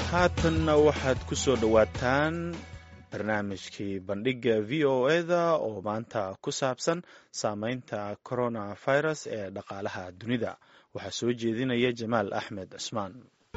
haatanna waxaad ku soo dhowaataan barnaamijkii bandhigga v o eda oo maanta ku saabsan saameynta coronavirus ee dhaqaalaha dunida waxaa soo jeedinaya jamaal axmed cusmaan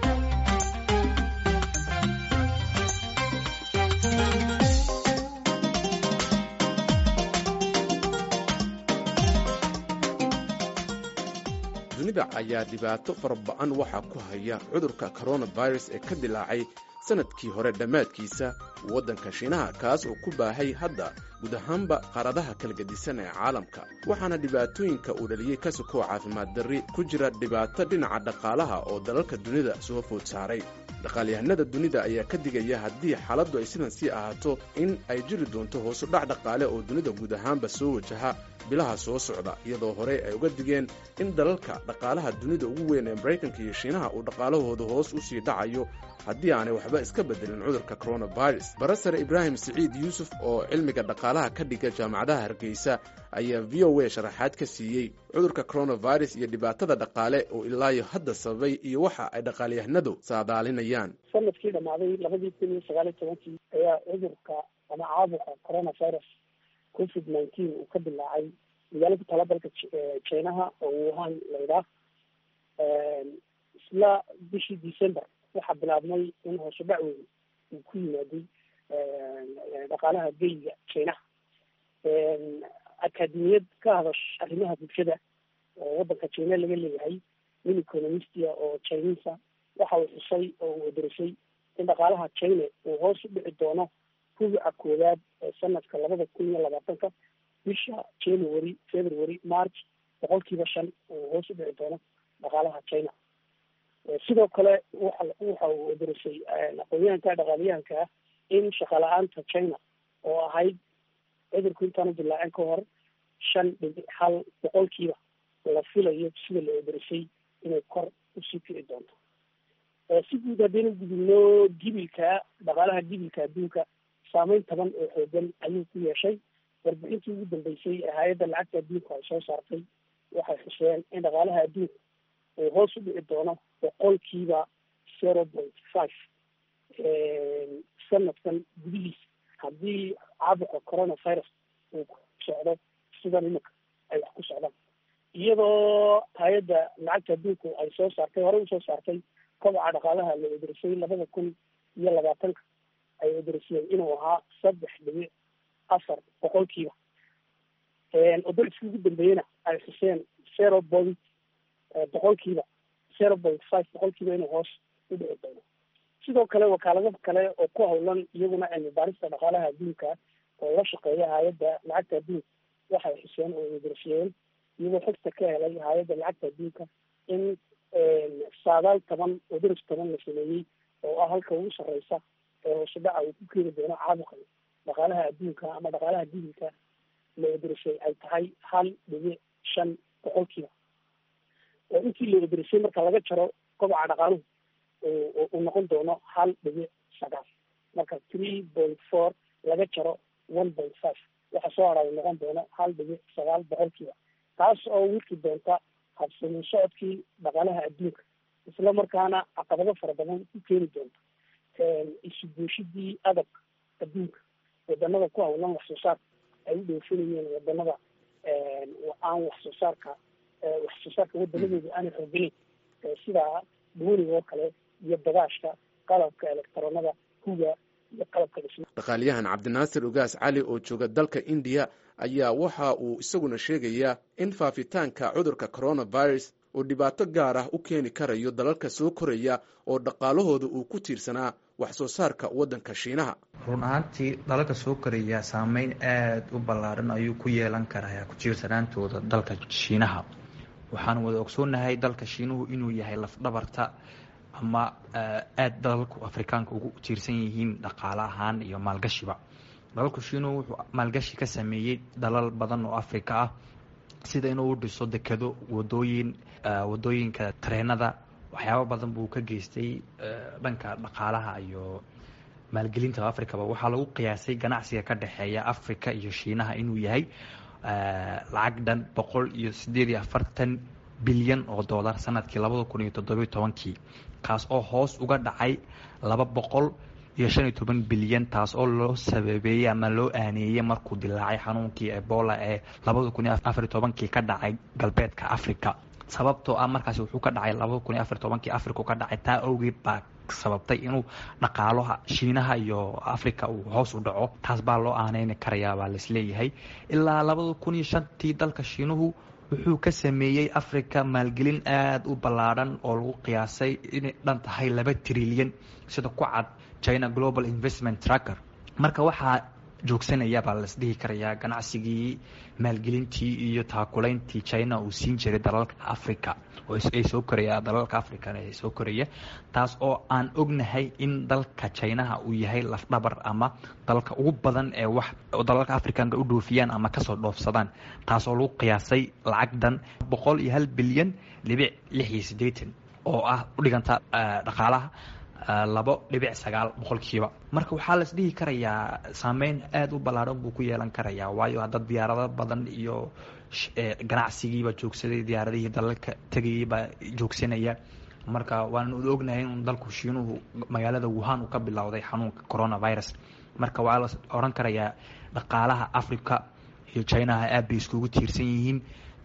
dunida ayaa dhibaato faraba-an waxaa ku haya cudurka coronavirus ee ka dilaacay sanadkii hore dhammaadkiisa waddanka shiinaha kaas oo ku baahay hadda guud ahaanba qaaradaha kala gedisan ee caalamka waxaana dhibaatooyinka uu dhaliyey ka sokoo caafimaad darri ku jira dhibaato dhinaca dhaqaalaha oo dalalka dunida soo food saaray dhaqaalyahanada dunida ayaa ka digaya haddii xaaladdu ay sidan sii ahaato in ay jiri doonto hoosu dhac dhaqaale oo dunida guud ahaanba soo wajaha bilaha soo socda iyadoo horey ay uga digeen in dalalka dhaqaalaha dunida ugu weyn ee maraykanka iyo shiinaha uu dhaqaalahooda hoos u sii dhacayo haddii aanay waxba iska bedelin cudurka coronavirus barasare ibraahim siciid yuusuf oo cilmiga dhaqaalaha ka dhiga jaamacadaha hargeysa ayaa v o a sharaxaad ka siiyey cudurka coronavirus iyo dhibaatada dhaqaale oo ilaayo hadda sababay iyo waxa ay dhaqaalyahanadu saadaalinayaan sanadkii dhammaaday labadii kun iyo sagaal iyo tobankii ayaa cudurka ama caabuqa coronavirus covid nineteen uu ka dilaacay magaalo ku tala dalka jinaha oo wuhan laydhaah isla bishii december waxaa bilaabmay in hoose dhac weyn uu ku yimaaday dhaqaalaha geyga jinaha akademiyad ka hadash arrimaha bulshada oo waddanka jina laga leeyahay nin economistia oo chinisa waxa uu xusay oo uu odorisay in dhaqaalaha china uu hoos u dhici doono rubuca koowaad ee sanadka labada kun iyo labaatanka bisha january february march boqolkiiba shan uu hoos u dhici doono dhaqaalaha china sidoo kale waxa waxa uu odorisay aqoonyahanka dhaqaaliyahanka ah in shaqala-aanta china oo ahayd cudurku intaanu dilaacin ka hor shan dhibic hal boqolkiiba la filayo sida la odorisay inay kor usii kici doonto si guud haddaynu gudubno gibilka dhaqaalaha gibilka adduunka saameyn taban oo xoogan ayuu ku yeeshay warbixintii ugu dambeysay ee hay-adda lacagta adduunka ay soo saartay waxay xuseen in dhaqaalaha adduunka uu hoos u dhici doono boqolkiiba zero point five sanadkan gudihiisa haddii caabuqa coronavirus uu ku socdo sidan iminka ay wax ku socdaan iyadoo hay-adda lacagta adduunku ay soo saartay horey usoo saartay kobaca dhaqaalaha la odorisay labada kun iyo labaatanka ay odorisiyeen inuu ahaa saddex dhibic afar boqolkiiba odoriskii ugu dambeeyena ay xuseen zero point boqolkiiba zero point five boqolkiiba inuu hoos u dhici doono sidoo kale wakaalado kale oo ku hawlan iyaguna cilmi baarista dhaqaalaha adduunka oo la shaqeeya hay-adda lacagta adduunka waxay xuseen oo odorisiyeen iyagoo xogta ka helay hay-adda lacagta adduunka in saadaal toban odoris toban la sameeyey oo ah halka ugu sarreysa ee hoose dhaca uu ku keeni doono caabuqan dhaqaalaha adduunka ama dhaqaalaha dibilka la odorisay ay tahay hal dhibic shan boqolkiiba oo intii la odorisay marka laga jaro kobaca dhaqaaluhu uu noqon doono hal dhibic sagaal marka three point four laga jaro one point five waxa soo hara uu noqon doono hal dhibic sagaal boqolkiiba taas oo wiki doonta habsamin socodkii dhaqaalaha adduunka isla markaana caqabado fara badan ku keeni doonta isuguushidii adab adduunka wadanada ku hawlan wax soo saarka ay u dhoofinayeen wadanada aan wax soo saarka wax soo saarka wadanadooda aanay xooganayn sida duuniga oo kale iyo bagaashka qalabka elektaroonada huga iyo qalabka dhisma dhaqaaliyahan cabdinaasir ugaas cali oo jooga dalka indiya ayaa waxa uu isaguna sheegayaa in faafitaanka cudurka coronavirus uu dhibaato gaar ah u keeni karayo dalalka soo koraya oo dhaqaalahooda uu ku tiirsanaa wax soo saarka waddanka shiinaha run ahaantii dalalka soo koraya saameyn aada u ballaaran ayuu ku yeelan karaa ku tiirsanaantooda dalka shiinaha waxaan wada ogsoonahay dalka shiinuhu inuu yahay lafdhabarta ama aada dalalku afrikaanka ugu tiirsan yihiin dhaqaale ahaan iyo maalgashiba dalalku shiinuhu wuxuu maalgashi ka sameeyey dalal badan oo afrika ah sida inuu u dhiso dekado wadooyin wadooyinka tareenada waxyaabo badan buu ka geystay dhanka dhaqaalaha iyo maalgelinta africaba waxaa lagu qiyaasay ganacsiga ka dhexeeya africa iyo shiinaha inuu yahay lacag dhan boqol iyo sideed iyo afartan bilyan oo dollar sanadkii labada kun iyo toddobiyo tobankii kaas oo hoos uga dhacay laba boqol iyo shan iyo toban bilyan taas oo loo sababeeyey ama loo aaneeyey markuu dilaacay xanuunkii ebola ee labada kun iyo afar iyo tobankii ka dhacay galbeedka africa sababtoo ah markaasi wuxuu ka dhacay labada kun iyo afar iyo tobankii africa ka dhacay taa awgeed baa sababtay inuu dhaqaalaha shiinaha iyo africa uu hoos u dhaco taas baa loo aaneyni karayaa baa laisleeyahay ilaa labada kun iyo shantii dalka shiinuhu wuxuu ka sameeyey africa maalgelin aada u ballaadhan oo lagu qiyaasay inay dhan tahay laba trilyan sida ku cad china global investment tracker marka waxaa joogsanaya baa lasdhihi karayaa ganacsigii maalgelintii iyo taakulayntii china uu siin jiray dalalka africa ay soo koraya dalalka africana ee soo koraya taas oo aan ognahay in dalka chinaha uu yahay lafdhabar ama dalka ugu badan ee wax dalalka africanka u dhoofiyaan ama kasoo dhoofsadaan taas oo lagu qiyaasay lacagdan boqol iyo hal bilyan dhibic lix iyo siddeetan oo ah u dhiganta dhaqaalaha labo dhibic sagaal boqolkiiba marka waxaa las dhihi karayaa saameyn aada u ballaadhan buu ku yeelan karayaa waayo hadda diyaarado badan iyo ganacsigiiba joogsaday diyaaradihii dalalka tegayay baa joogsanaya marka waanu ognahay in dalku shiinuhu magaalada wuhan uu ka bilowday xanuunka coronavirus marka waxaa la oran karayaa dhaqaalaha africa iyo chinaha aad bay iskugu tiirsan yihiin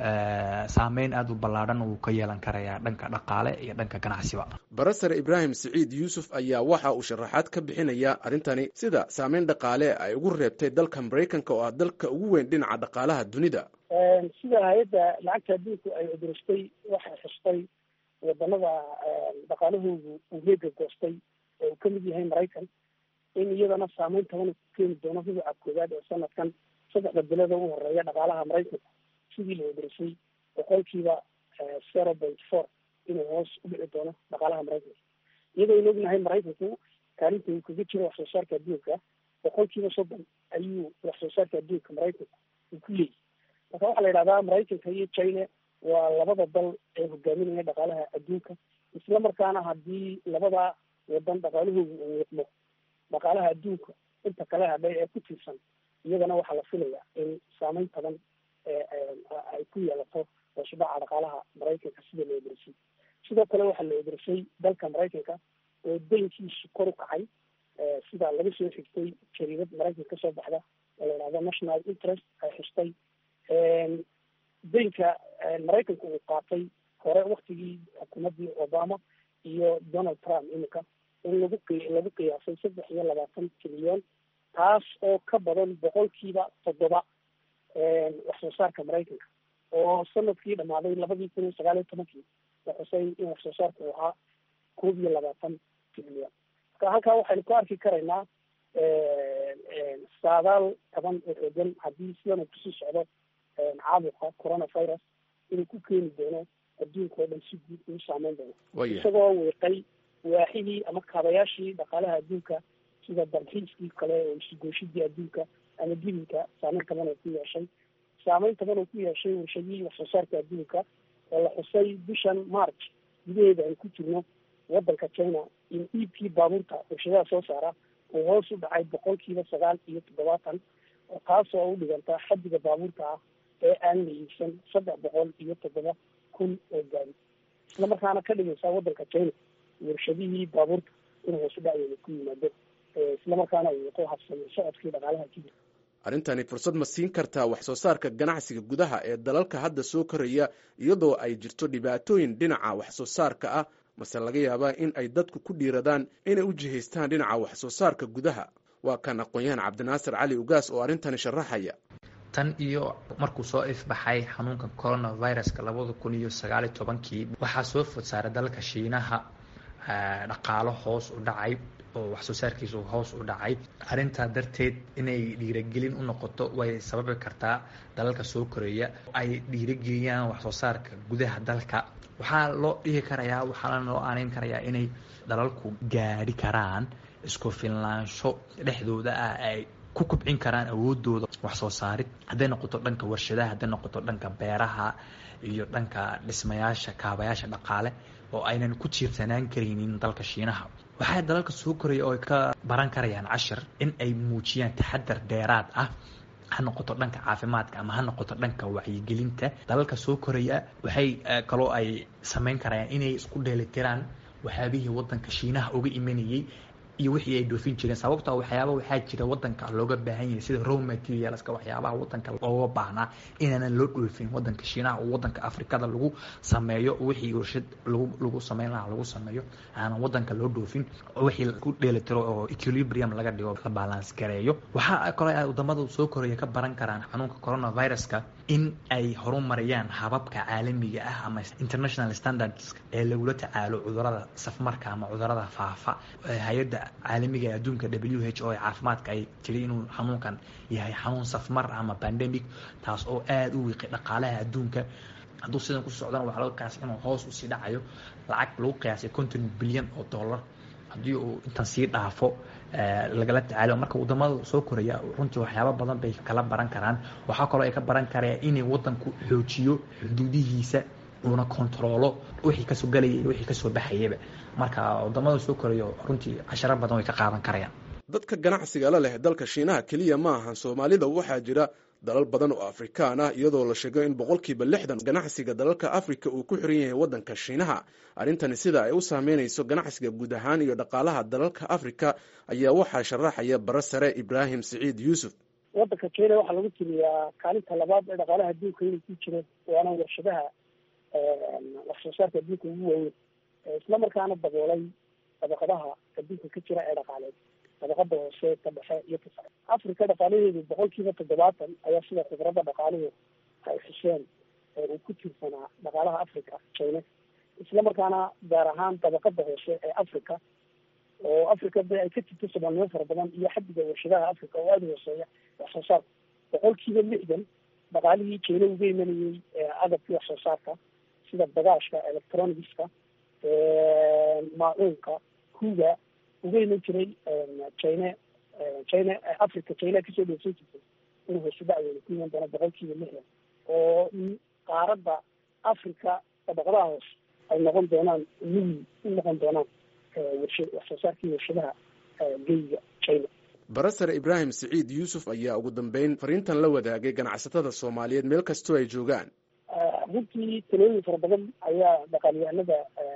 saameyn aada u ballaadhan wuu ka yeelan karayaa dhanka dhaqaale iyo dhanka ganacsiba barasar ibraahim siciid yuusuf ayaa waxa uu sharaxaad ka bixinaya arrintani sida saameyn dhaqaale ay ugu reebtay dalka maraykanka oo ah dalka ugu weyn dhinaca dhaqaalaha dunida sida hay-adda lacagta adduunku ay cuduristay waxay xustay wadanada dhaqaalahoodu uu heega goostay oo uu kamid yahay maraykan in iyadana saameyn taban ku keeni doono rubuca koowaad ee sanadkan saddexda bilada u horeeya dhaqaalaha maraykanka sidii la cuduristay boqolkiiba zero point four inuu hoos u dhici doono dhaqaalaha maraykanka iyadoo aynu ognahay maraykanku kaalinta uu kaga jiro wax soo saarka adduunka boqolkiiba soddon ayuu wax soo saarka adduunka maraykanka uu ku leeyahy marka waxaa la yidhahdaa maraykanka iyo china waa labada dal ee hogaaminaya dhaqaalaha adduunka isla markaana haddii labada wadan dhaqaalahoodu uu wiiqmo dhaqaalaha adduunka inta kale hadhay ee ku tiirsan iyadana waxaa la filayaa in saameyn taban ay ku yeelato hoosudhaca dhaqaalaha maraykanka sida la oderisay sidoo kale waxaa la oderisay dalka maraykanka oo daynkiisu kor u kacay sida laga soo xigtay jariidad maraykanka kasoo baxda oo la yidhahdo national interest ay xustay daynka maraykanka uu qaatay hore waktigii xukuumaddii obama iyo donald trump iminka in lagu lagu qiyaasay saddex iyo labaatan trilyon taas oo ka badan boqolkiiba toddoba wax soo saarka maraykanka oo sanadkii dhamaaday labadii kun iyo sagaal iyo tobankii la xusay in wax soo saarka uu ahaa koob iyo labaatan trilyon marka halkaa waxaynu ku arki karaynaa saadaal taban oo xoogan haddii sidan uu kusii socdo caabuqa coronavirus inuu ku keeni doono adduunka oo dhan si guud uu saameyn doono isagoo wiiqay waaxidii ama kaabayaashii dhaqaalaha adduunka sida dalxiiskii kale oo isugooshidii adduunka ama gibilka saameyn taban oo ku yeeshay saameyn taban oo ku yeeshay warshadihii wax soo saarka adduunka oo la xusay bishan march gudaheeda aan ku jirno wadanka china in iibkii baabuurta warshadaha soo saara uu hoos u dhacay boqolkiiba sagaal iyo toddobaatan oo taas oo u dhiganta xaddiga baabuurta ah ee aan la iibsan saddex boqol iyo toddoba kun oo gaari isla markaana ka dhigaysa wadanka china warshadihii baabuurta inuu hoos u dhacdeeda ku yimaado isla markaana uu wato habsami socodkii dhaqaalaha jibir arrintani fursad ma siin kartaa wax soo saarka ganacsiga gudaha ee dalalka hadda soo koraya iyadoo ay jirto dhibaatooyin dhinaca wax soo saarka ah mase laga yaabaa in ay dadku ku dhiiradaan inay u jihaystaan dhinaca wax soo saarka gudaha waa kan aqoon-yahan cabdinaasir cali ugaas oo arrintani sharaxaya tan iyo markuu soo ifbaxay xanuunka coronaviruska labada kun iyo sagaaliyo tobankii waxaa soo food saaray dalka shiinaha dhaqaalo hoos u dhacay oo wax soo saarkiisu hoos u dhacay arrintaa darteed inay dhiiragelin u noqoto way sababi kartaa dalalka soo koreeya ay dhiirageliyaan wax soo saarka gudaha dalka waxaa loo dhihi karayaa waxaana loo aaneyn karayaa inay dalalku gaadhi karaan isku filnaansho dhexdooda ah ay ku kubcin karaan awoodooda wax soo saarid hadday noqoto dhanka warshadaha hadday noqoto dhanka beeraha iyo dhanka dhismayaasha kaabayaasha dhaqaale oo aynan ku tiirsanaan karaynin dalka shiinaha waxaa dalalka soo koraya oo ay ka baran karayaan cashir in ay muujiyaan taxadar dheeraad ah ha noqoto dhanka caafimaadka ama ha noqoto dhanka wacyigelinta dalalka soo koraya waxay kaloo ay samayn karayaan inay isku dheelitiraan waxyaabihii wadanka shiinaha uga imanayey iyo wixii ay dhoofin jireen sababtoo waxyaaba waxaa jira wadanka looga baahan yahay sida raw materialska waxyaabaha wadanka looga baahnaa inaanan loo dhoofin wadanka shiinaha oo wadanka afrikada lagu sameeyo wixii warshad lagu lagu sameyn lahaa lagu sameeyo aanan wadanka loo dhoofin wixii ku dheelitiro oo equilibrium laga dhigo la balance gareeyo waxaa kale ay wadamada soo koraya ka baran karaan xanuunka coronaviruska in ay horumariyaan hababka caalamiga ah ama international standards ee lagula tacaalo cudurada safmarka ama cudurada faafa hay-adda caalamiga ee adduunka w h o ee caafimaadka ay tiri inuu xanuunkan yahay xanuun safmar ama pandemic taas oo aada u wiiqay dhaqaalaha adduunka hadduu sidan ku socdana waxaa laga qiyaasay inuu hoos usii dhacayo lacag lagu qiyaasay konton bilyan oo dollar haddii uu intan sii dhaafo lagala tacaalo marka wadamada soo koraya runtii waxyaaba badan bay kala baran karaan waxaa kaloo ay ka baran karaan inay wadanku xoojiyo xuduudihiisa uuna kontaroolo wixii kasoo galaya iyo wixii kasoo baxayaba marka wadamada soo korayo runtii casharo badan way ka qaadan karayaan dadka ganacsiga la leh dalka shiinaha keliya ma ahan soomaalida waxaa jira dalal badan oo afrikaan ah iyadoo la sheego in boqolkiiba lixdan ganacsiga dalalka afrika uu ku xiran yahay waddanka shiinaha arrintani sida ay u saameynayso ganacsiga guud ahaan iyo dhaqaalaha dalalka afrika ayaa waxaa sharaxaya bara sare ibraahim siciid yuusuf waddanka kenya waxaa lagu tiriyaa kaalinta labaad ee dhaqaalaha adduunka inay ku jireen waana warshadaha wax soo saarka adduunka ugu waaweyn isla markaana daboolay dabaqadaha adduunka ka jira ee dhaqaaleed dabaqada hoose ka dhexe iyo ka sare africa dhaqaalaheedu boqol kiiba toddobaatan ayaa sida khibradda dhaqaaluhu ay xuseen uu ku tiirsanaa dhaqaalaha africa china isla markaana gaar ahaan dabaqada hoose ee africa oo africa de ay ka jirto soomaalnimo fara badan iyo xadiga warshadaha africa oo aada hooseeya wax soo saarka boqol kiiba lixdan dhaqaalihii china uga imanayey agabkii wax soo saarka sida bagaashka electronicska maacuunka huga uga iman jiray china china africa china kasoo dhoofsan jirtay inuu hoose dacweyna ku iman doono boqol kiiba lixdan oo qaaradda africa dabaqadaha hoose ay noqon doonaan mugi u noqon doonaan warsha wax soo saarkii warshadaha geyga china barasare ibraahim siciid yuusuf ayaa ugu dambeyn fariintan la wadaagay ganacsatada soomaaliyeed meel kastoo ay joogaan runtii talooyin fara badan ayaa dhaqaalyahanada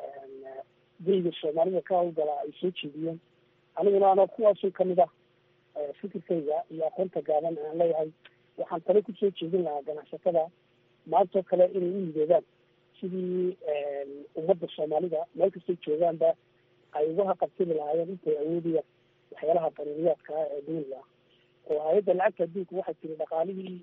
geyga soomaalida ka hawlgala ay soo jeediyeen aniguna ano kuwaasun kamid ah fikirkayga iyo aqoonta gaaban aan leeyahay waxaan tale kusoo jeedin lahaa ganacsatada maantoo kale inay u midoobaan sidii ummadda soomaalida meel kastay joogaanba ay uga haqabtiri lahaayeen intay awoodayaan waxyaalaha daruuriyaadka ah ee duniga ah oo hay-adda lacagta adduunka waxay tiri dhaqaalihii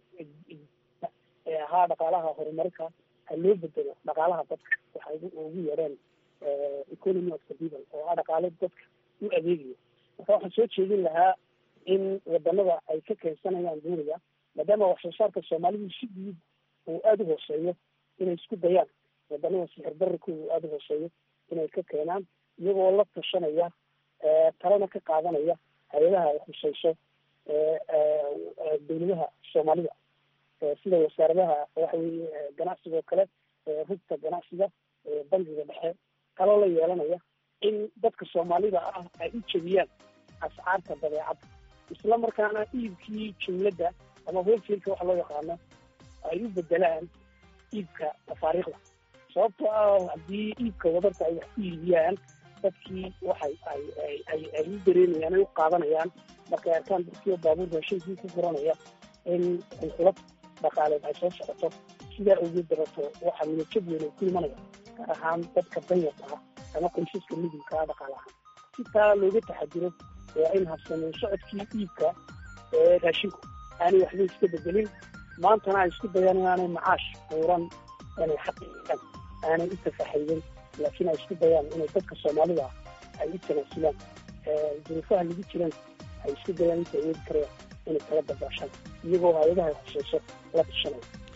ee ahaa dhaqaalaha horumarka ha loo bedelo dhaqaalaha dadka waxay ugu yeedheen economy of the people oo ah dhaqaale dadka u adeegayo marka waxaan soo jeedin lahaa in wadanada ay ka keensanayaan duniga maadaama wax soo saarka soomaalidu si guud uu aada u hooseeyo inay isku dayaan wadanada sixir dararkooda uu aada u hooseeyo inay ka keenaan iyagoo la tashanaya talena ka qaadanaya hay-adaha ay khuseyso dawladaha soomaalida sida wasaaradaha waxa weye ganacsiga oo kale rugta ganacsiga bangiga dhexe kaloo la yeelanaya in dadka soomaalida ah ay u jebiyaan ascaarta badeecadda isla markaana iibkii jumladda ama holselka waxa loo yaqaano ay u bedelaan iibka tafaariikhda sababtoo ah haddii iibka wadarta ay wax ku iibiyaan dadkii waxay ay ay ay ay u dareemayaan ay u qaadanayaan markay arkaan dadkii baabuur raashinkii ku furanaya in xulxulad dhaqaaleed ay soo socoto sidaa awgeed dabato waxaa niyadjab weyn ay ku imanaya gaar ahaan dadka danyarta ah ama qoysaska midilka ah dhaqaale ahaan si taa looga taxadiro waa in habsameen socodkii iibka ee raashinku aanay waxba iska bedelin maantana ay isku dayaan inaanay macaash buuran inay xaqiiqaan aanay u tafaxayden laakiin ay isku dayaan inay dadka soomaalida ah ay u tanaasulaan duruufaha lagu jiran ay isku dayaan inta awoodi karayaan inay kala dabaashaan iyagoo hay-adaha khuseyso la tashanaya